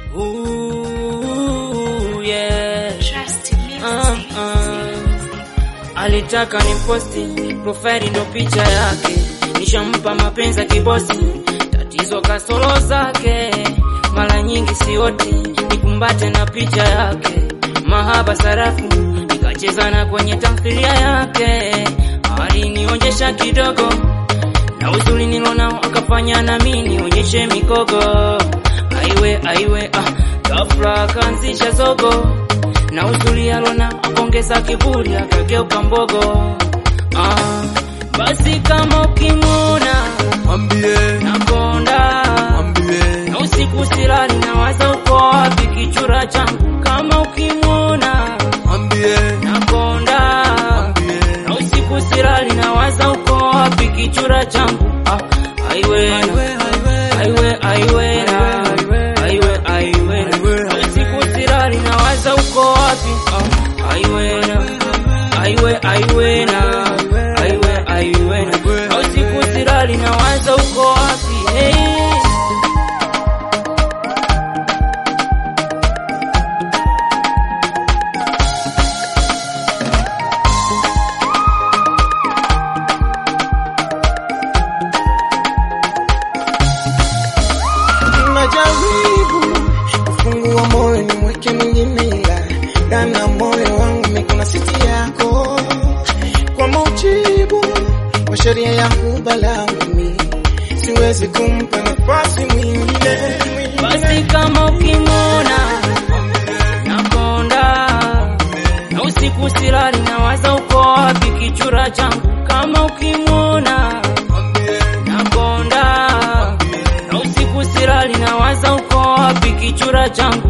Ooh, yeah. Trust me. Ah, ah. Alitaka ni posti profile ndo picha yake, nishampa mapenzi ya kibosi, tatizo kasoro zake, mara nyingi sioti nikumbate na picha yake, mahaba sarafu nikacheza na kwenye tamthilia yake, alinionyesha kidogo na uzuri nilonao akafanya na mimi nionyeshe mikogo, aiwe aiwe, ah, ghafla akaanzisha zogo na uzuri alona akongeza kiburi akageuka mbogo. Ah, basi kama ukimwona Mwambie, nakonda mwambie, na usiku silali nawaza uko wapi kichura changu, kama ukimwona mwambie, nakonda mwambie. na usiku silali nawaza uko wapi kichura changu. Ah, aiwe Aiwe, aiwe, aiwe aiwe na aiwe aiwe na usiku silali nawaza uko wapi Ah, aiwe na aiwe aiwe na aiwe aiwe na usiku silali nawaza uko wapi hey. Najaribu kufungua moyo nimweke mwingine, ila ndani ya moyo wangu mimi kuna siti yako, kwa mujibu wa sheria ya huba langu mimi siwezi kumpa nafasi mwingine. basi kama ukimwona nakonda na usiku silali nawaza uko wapi kichura changu kama ukimwona nakonda na usiku silali nawaza uko wapi kichura changu